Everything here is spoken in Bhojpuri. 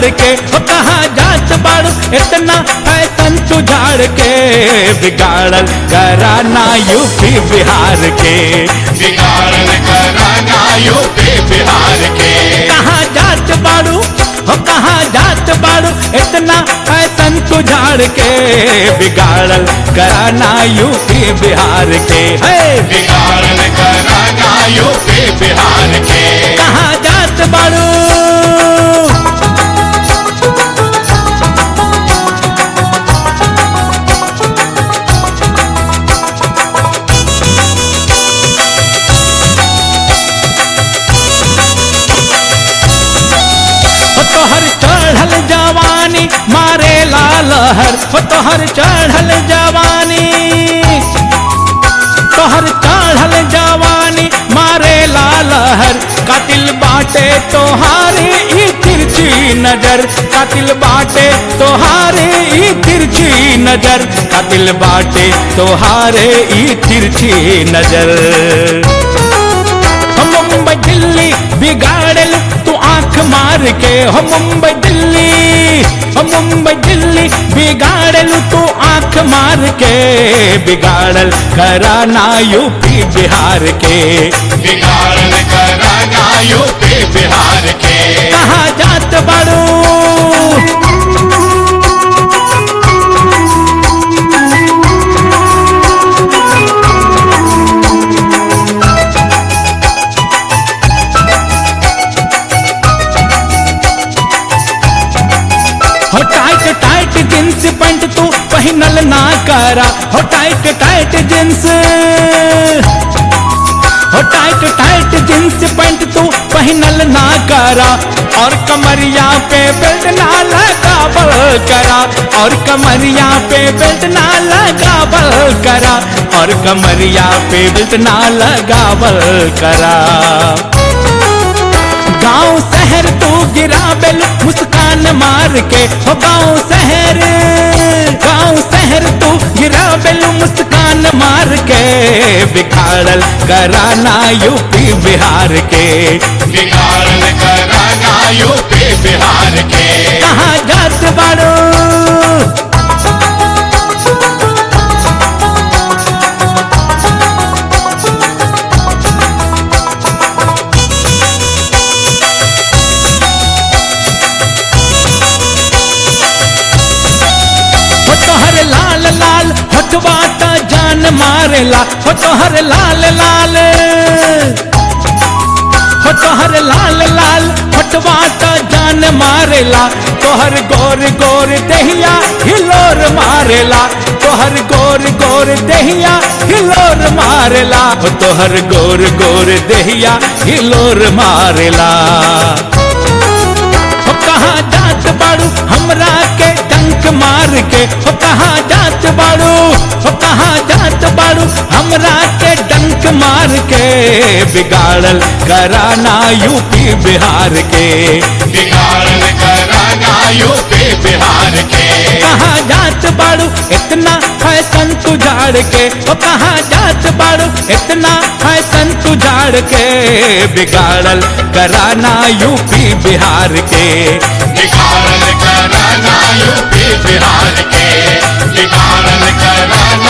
के हो कहाँ जात बाड़ू इतना फैशन तू झाड़ के बिगाड़ल कराना यूपी बिहार के बिगाड़ल कराना यूपी बिहार के कहाँ जात बाड़ू हो कहाँ जात बाड़ू इतना फैशन तू झाड़ के बिगाड़ल कराना यूपी बिहार के है बिगाड़ल कराना यूपी बिहार के कहाँ जात बाड़ू हो तोहर चढ़ल जवानी मारे लालहर हो तोहर चढ़ल जवानी तोहर चढ़ल जवानी मारे लालहर कातिल बाटे तोहारे ई तिरछी नजर कातिल बाटे तोहारे ई तिरछी नजर कातिल बाटे तोहारे ई तिरछी नजर हो मुंबई दिल्ली बिगाड़ल तू आंख मार के हो मुंबई दिल्ली हो मुंबई दिल्ली बिगाड़ल तू आंख मार के बिगाड़ल कराना यूपी बिहार के बिगाड़ल कराना यूपी बिहार के कहाँ जात बाड़ू हो टाइट टाइट जींस पैंट तू पहनल ना करा हो टाइट टाइट जींस हो टाइट टाइट जींस पैंट तू पहनल ना करा और कमरिया पे बेल्ट ना लगावल करा और कमरिया पे बेल्ट ना लगावल करा और कमरिया पे बेल्ट ना लगावल करा गांव शहर तू गिरा बेल मुस्कान मार के हो गांव शहर गांव शहर तू गिरा बेल मुस्कान मार के बिखाड़ल कराना यूपी बिहार के बिगाड़ल कराना यूपी बिहार के कहाँ जात बाड़ो हो तोहर लाल लाल हथवा ता जान मारेला हो तोहर लाल लाल हो तोहर लाल लाल हथवा ता जान मारेला तोहर गोर गोर दहिया हिलोर मारेला तोहर गोर गोर दहिया हिलोर मारेला हो तोहर गोर गोर दहिया हिलोर मारेला हो कहाँ जात बाड़ू हमरा के डंक मार के हो कहाँ जात बाड़ू हो कहाँ जात बाड़ू हमरा के डंक मार के बिगाड़ल कराना यूपी बिहार के बिगाड़ल कराना यूपी बिहार के कहाँ जात बाड़ू इतना फैशन तू झाड़ के हो कहाँ जात बाड़ू इतना फैशन तू झाड़ के बिगाड़ल कराना यूपी बिहार के बिगाड़ल कराना यूपी बिहार के बिगाड़ल कराना